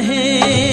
रहे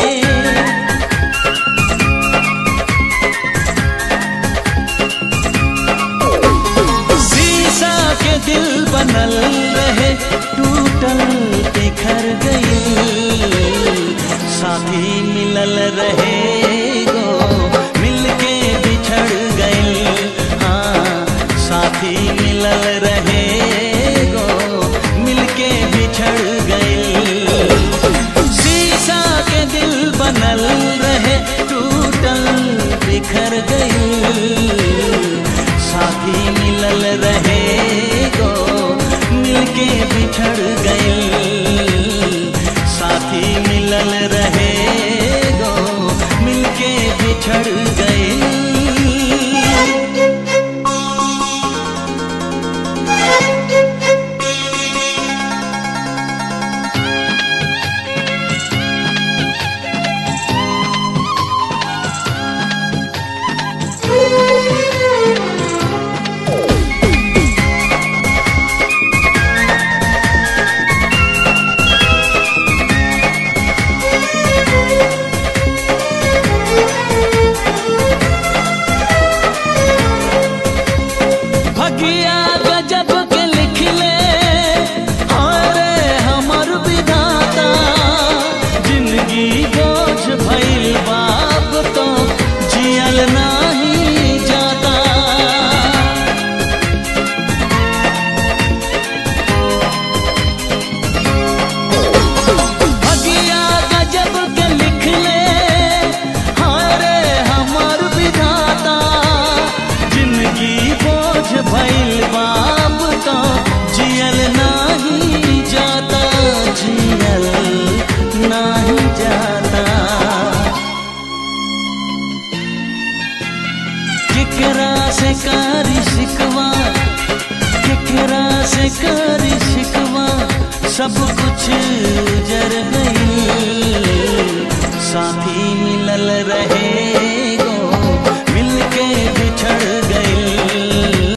शीशा के दिल बनल रहे टूटल बिखर गई साथी मिलल रहे गो मिलके बिछड़ गई हाँ साथी मिलल रहे गो मिलके बिछड़ गई शीशा के दिल बनल रहे टूटल बिखर गई साथी मिलल रहे गो मिलके बिछड़ गई साथी मिलल रहे गो मिलके बिछड़ गई भगिया गजब के लिख ले अरे हमर विधाता जिंदगी बोझ भइल बाप तो जियल नाही जाता भगिया गजब के लिख ले हारे हमर विधाता जिंदगी बोझ भइल बाप तो जियल नाही जाता जियल नाही जाता केकरा से कारी शिकवा केकरा से कारी शिकवा सब कुछ जर गई साथी मिलल रहे